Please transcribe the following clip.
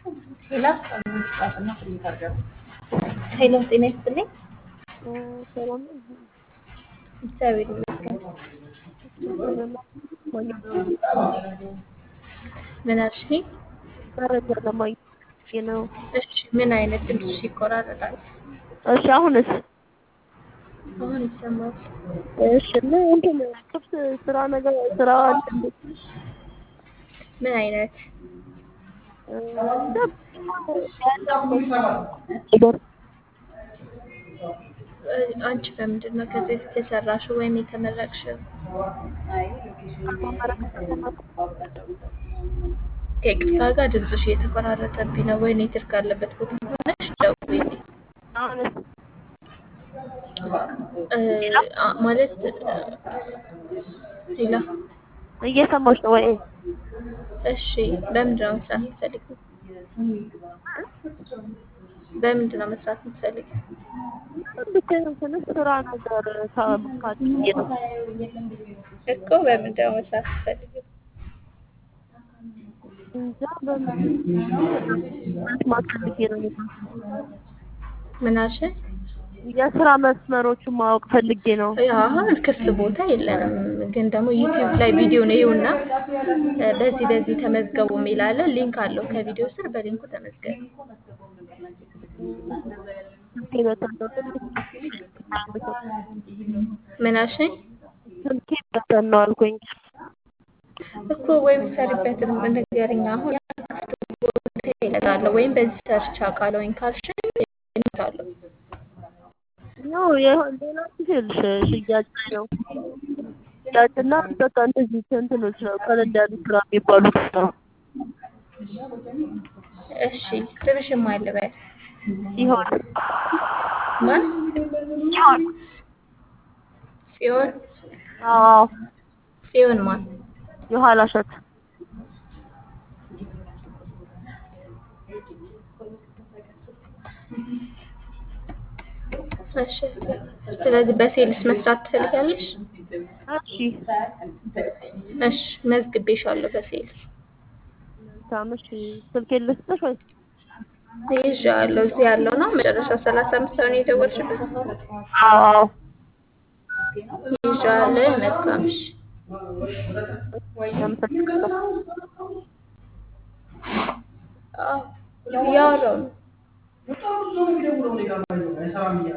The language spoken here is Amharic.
ሄላ ሄሎ፣ ጤና ይስጥልኝ። ሰላም እግዚአብሔር ይመስገን። ምን አልሽኝ? መረጃ ለማግኘት ነው። እሺ፣ ምን አይነት ድምፅሽ ይቆራረጣል? እሺ አሁንስ? አሁን ይሰማል። እሺ እና እንትን ክፍት ስራ ነገር ስራ አለ እንዴ? ምን አይነት እ፣ አንቺ በምንድን ነው ከዚህ በፊት የሰራሽው ወይም የተመረቅሽው? ከይቅርታ ጋር ድምፅሽ እየተቆራረጠብኝ ነው። ወይ ኔትወርክ ያለበት ቦታ ሆነሽ ደውዪልኝ። አሁንስ? እ፣ አ- ማለት ሌላ እየሰማሽ ነው ወይ? እሺ፣ በምንድን ነው መስራት የምትፈልጊው? በምንድን ነው መስራት የምትፈልጊው? ብቻ እንትን ስራ ነገር ካለ ነው። እኮ በምንድን ነው መስራት የምትፈልጊው? እንጃ በምን ማፈልጌ ነው ምን አልሽኝ? የስራ መስመሮችን ማወቅ ፈልጌ ነው። ያው አሁን ክፍት ቦታ የለንም፣ ግን ደግሞ ዩቲዩብ ላይ ቪዲዮ ነው ይኸውና፣ እ፣ በዚህ በዚህ ተመዝገቡ የሚል አለ። ሊንክ አለው ከቪዲዮ ስር፣ በሊንኩ ተመዝገቡ። ስልኬ በተን ምን አልሽኝ? ስልኬ በተን ነው አልኩኝ። እኮ ወይም ሰሪበትን ንገሪኝ። አሁን ክፍት ቦታ ይለታለሁ ወይም በዚህ ሰርች አውቃለሁኝ ካልሽኝ እልካለሁ። ያው የሆነ ሌላ ጊዜ ልሽ ሽያጭ ላይ ነው ሽያጭና በቃ እንደዚህ እንትኖች ነው ቀለል ያሉ ስራ የሚባሉት ነው። እሺ ስምሽን ማን ልበል? ሲሆን ማን? ሲሆን ጽዮን። አዎ ጽዮን ማን? የኋላ እሸት እሺ ስለዚህ በሴልስ መስራት ትፈልጋለሽ? እሺ እሺ መዝግቤሻለሁ በሴልስ ታምሽ ስልኬን ልስጥሽ ወይ? ይዤዋለሁ። እዚህ ያለው ነው መጨረሻው ሰላሳ አምስት ነው የደወልሽበት። አዎ አዎ ይዤዋለሁ። መልካም እሺ። አመሰግናለሁ። አዎ እያወራሁ ነው።